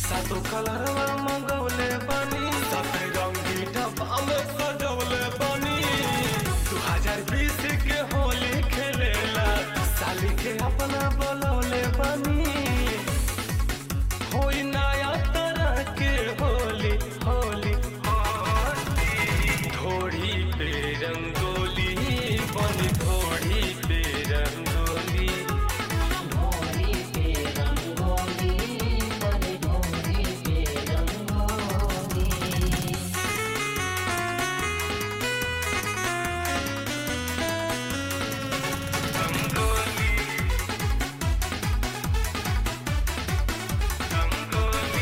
सातो कलरवा मंगवले बानी सफे रंगी डब्बा में सजवले बानी दू हजार बीस के होली खेलेला साली के अपना बोलौले बानी होई नया तरह के होली होली होली घोड़ी पे रंगोली बनी घोड़ी पे रंगोली ढोली पे रंगोली बनी ढोली पे रंगोली रंगोली रंगोली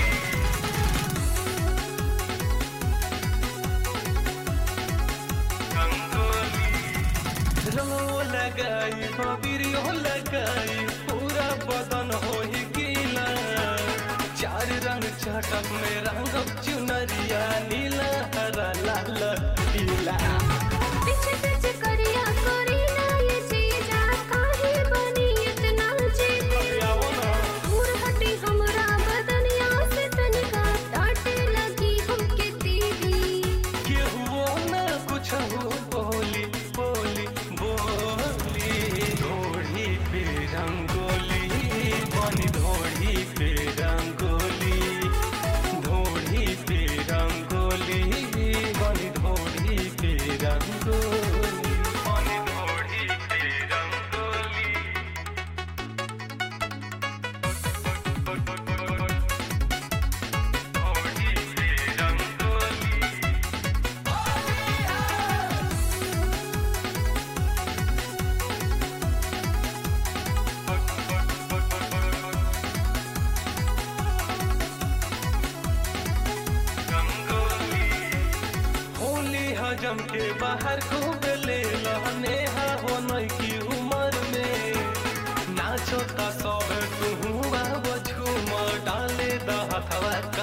रंगो लगाई बबिरियो लगाई पूरा बदन हो ही गीला चार रंग चटक में रंग चुनरिया नीला हरा लाल पीला पीछे पीछे करिया करी ना ये चीजा काहे बनी इतना जीती दूर हटी हमरा बदनिया से तनिका डांटे लगी हमके दीदी केहुओ न कुछ हो बोली बोली बोली धोड़ी पे रंगोली बनी धोड़ी पे रंगोली धोड़ी पे रंगोली बनी धोड़ी पे रंगोली बनी धोड़ी पे रंगोली धोड़ी पे रंगोली होली हजम के बाहर खूब ले नेहा हो नई की उम्र में नाचो ता सब तू बाबू झूम डाले द हथवा